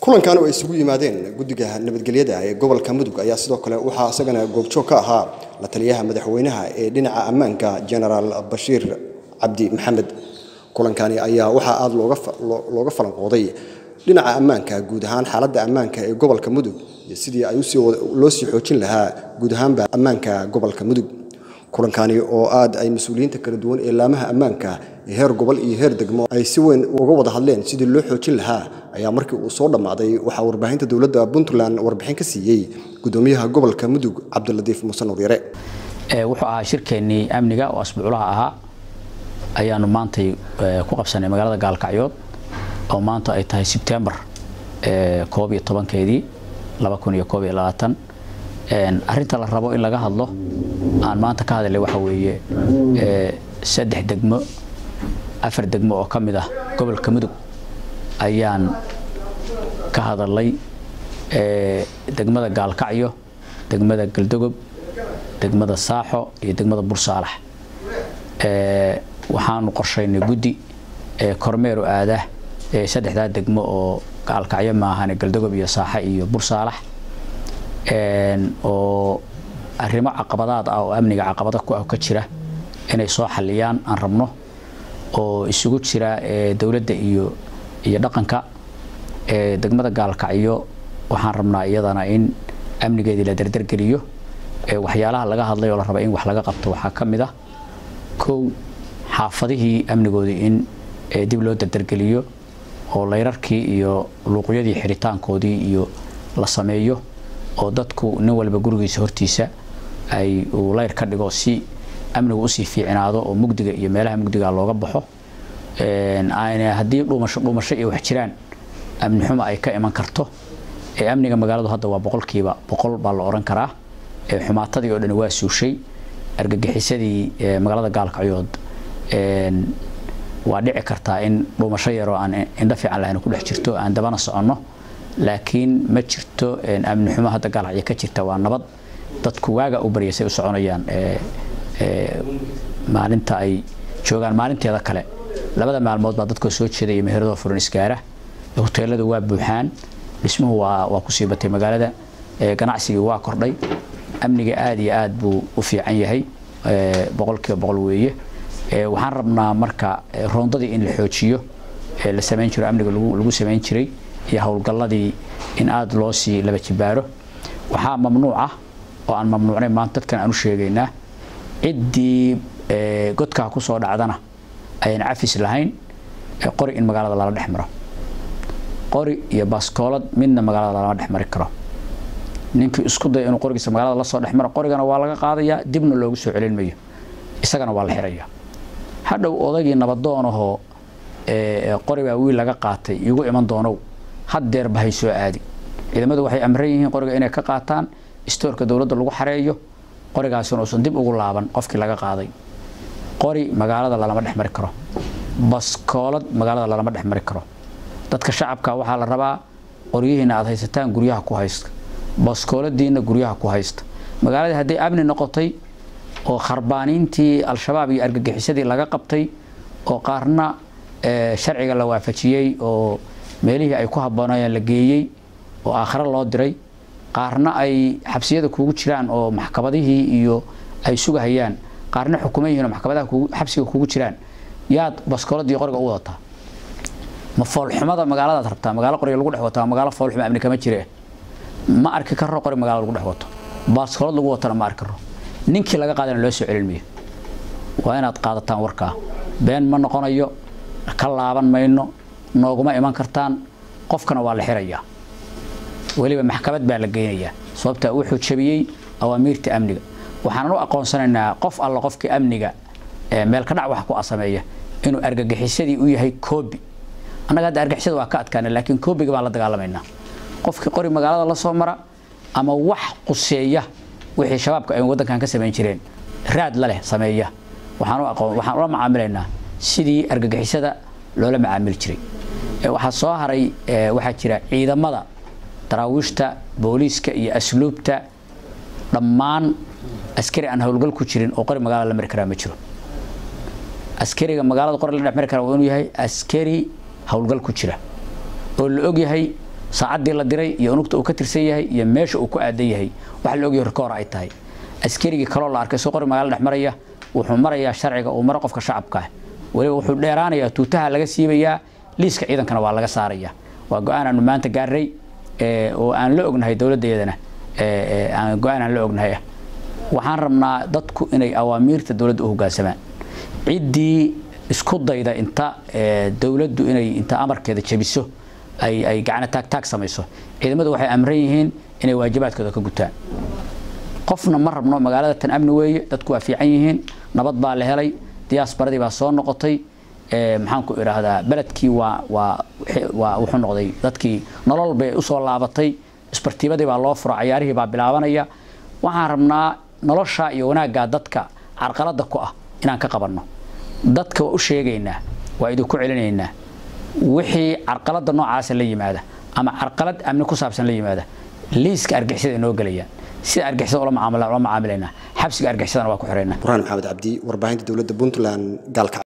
kulankan oo ay isugu yimaadeen guddiga nabadgelyada ee gobolka mudug ayaa sidoo kale waxaa isagana goobjoog ka ahaa la taliyaha madaxweynaha ee dhinaca ammaanka genaraal bashiir cabdi maxamed kulankani ayaa waxaa aada looga falanqooday dhinaca ammaanka guud ahaan xaaladda ammaanka ee gobolka mudug iyo sidii ay loo sii xoojin lahaa guud ahaanba ammaanka gobolka mudug kulankani oo aad ay mas-uuliyiinta kala duwan ee laamaha ammaanka ee heer gobol iyo heer degmo ay si weyn uga wada hadleen sidii loo xoojin lahaa ayaa markii uu soo dhammaaday waxaa warbaahinta dowladda puntland warbixin ka siiyey gudoomiyaha gobolka mudug cabdiladiif muuse nuuryare wuxuu ahaa shirkeennii amniga oo asbuuclaha ahaa ayaanu maantay ku qabsanay magaalada gaalkacyood oo maanta ay tahay sebtembar koob iyo tobankeedii laba kun iyo koob iyo labaatan arrinta la rabo in laga hadlo aan maanta ka hadlay waxa weeye saddex degmo afar degmo oo ka mid ah gobolka mudug ayaan ka hadalay degmada gaalkacyo degmada galdogob degmada saaxo iyo degmada bursaalax waxaanu qorshaynay guddi kormeeru aadah saddexdaa degmo oo gaalkacyo maahane galdogob iyo saaxe iyo bursaalax oo arrimo caqabadaad ah oo amniga caqabada ku ah ka jira inay soo xaliyaan aan rabno oo isugu jira dowladda iyo iyo dhaqanka degmada gaalkacyo waxaan rabnaa iyadana in amnigeedii la dardargeliyo waxyaalaha laga hadlay oo la raba in wax laga qabto waxaa ka mid ah kow xaafadihii amnigoodii in dib loo dardargeliyo oo layrarkii iyo luuqyadii xiritaankoodii iyo la sameeyo oo dadku nin walba gurigiisa hortiisa ay uu layr ka dhigo si amnigu usii fiicnaado oo mugdiga iyo meelaha mugdiga looga baxo haddii dhuumasho dhuumasho iyo wax jiraan amni xumo ay ka iman karto amniga magaaladu hadda waa boqolkiiba boqol baa la oran karaa xumaatadii oo dhani waa suushay argagixisadii magaalada gaalkacyood waa dhici kartaa in dhuumasho yaroo aan indho fiican lahayn ku dhex jirto aan dabana soconno laakiin ma jirto amni xumo hadda gaalkacyo ka jirta waa nabad dadku waaga u baryaysay u soconayaan maalinta ay joogaan maalinteeda kale labada maalmood baa dadkoo soo jeeda iyo meheradoo furan isgaara hoteeladu waa buuxaan dhismuhu waa waa kusii batay magaalada ganacsigii waa kordhay amniga aad iyo aad buu u fiican yahay boqolkiiba boqol weeye waxaan rabnaa marka roondadii in la xoojiyo la samayn jiro amniga lagu samayn jiray iyo howlgalladii in aada loo sii laba jibaaro waxaa mamnuuc ah oo aan mamnuucnay maanta dadkan aan u sheegaynaa ciddii godkaa ku soo dhacdana ayaan cafis lahayn qori in magaalada lala dhex maro qori iyo baskoolad midna magaalada lama dhex mari karo ninkii isku daya inuu qorigiisa magaalada la soo dhex maro qorigana waa laga qaadayaa dibna loogu soo celin mayo isagana waa la xirayaa hadhow odaygii nabadoonahoo qori baa wiil laga qaatay igu iman doonow haddeerba hay soo aadi ciidamadu waxay amran yihiin qoriga inay ka qaataan istoorka dowladda lagu xareeyo qorigaasina uusan dib ugu laaban qofkii laga qaaday qori magaalada lalama dhex mari karo baskoolad magaalada lalama dhex mari karo dadka shacabka waxaa la rabaa qoryihiina aad haysataan guryaha ku haysta baskooladiina guryaha ku haysta magaaladii hadday amni noqotay oo kharbaaniintii al-shabaab iyo argagixisadii laga qabtay oo qaarna sharciga la waafajiyey oo meelihii ay ku habboonayeen la geeyey oo aakhare loo diray qaarna ay xabsiyada kuugu jiraan oo maxkamadihii iyo ay sugahayaan qaarna xukuman yihiin oo maxkamadaha xabsiga kuugu jiraan yaad baskooladii qoriga u wadataa ma foolxumada magaaladaad rabtaa magaalo qoriga lagu dhex wataa magaalo foolxuma amni kama jire ma arki karo qori magaalo lagu dhex wato baaskoolad lagu watana ma arki karo ninkii laga qaadana loo soo celin mayo waa inaad qaadataan warkaa been ma noqonayo ka laaban mayno nooguma iman kartaan qofkana waa la xirayaa weliba maxkamad baa la geynayaa sababta wuxuu jabiyey awaamiirta amniga waxaanan u aqoonsanaynaa qof alla qofkii amniga meel ka dhac wax ku asameeya inuu argagixisadii u yahay koobi annaga hadda argagixisada waa ka adkaana laakiin koobiga baan la dagaalamaynaa qofkii qori magaalada la soo mara ama wax quseeya wixii shabaabka ay waddankan ka samayn jireen raad la leh sameeya waxaan u aqoon waxaan ula macaamilaynaa sidii argagixisada loola macaamili jiray waxaa soo haray waxaa jira ciidamada daraawiishta booliiska iyo asluubta dhammaan askari aan howlgal ku jirin oo qori magaalada la mari karaa ma jiro askariga magaalada qori la dhex mari karaa waa inuu yahay askari howlgal ku jira oo la og yahay saacaddii la diray iyo unugta uu ka tirsan yahay iyo meesha uu ku aadan yahay waxa la ogyahay rikoor ay tahay askarigii kaloo la arkay soo qori magaalo dhex maraya wuxuu marayaa sharciga uu maro qofka shacabka ah weliba wuxuu dheeraanayaa tuutaha laga siibayaa liiska ciidankana waa laga saaraya waa go-aan aanu maanta gaarray oo aan la ognahay dowladdeedana go-aan aan la ognahay ah waxaan rabnaa dadku inay awaamiirta dowladda u hoggaansamaan ciddii isku dayda inta dowladdu inay inta amarkeeda jabiso ay ay gacno taag taag samayso ciidamadu waxay amran yihiin inay waajibaadkooda ka gutaan qofna ma rabno magaalada tan amni weeye dadku waa fiican yihiin nabad baa la helay diyaasbaradii baa soo noqotay maxaan ku idhaahdaa beledkii waa waa waa wuxuu noqday dadkii nolol bay usoo laabatay isbartiibadii baa loo furo cayaarihii baa bilaabanaya waxaan rabnaa nolosha iyo wanaaggaa dadka carqaladda ku ah inaan ka qabanno dadka waa u sheegaynaa waa idinku celinaynaa wixii carqaladda noocaasa la yimaada ama carqalad amni ku saabsan la yimaada liiska argixisada inoo gelayaan sida argixisada ula macaamilaynaa xabsiga argixisadana waa ku xiraynaa burhaan maxamed cabdi warbaahinta dowladda puntland gaalka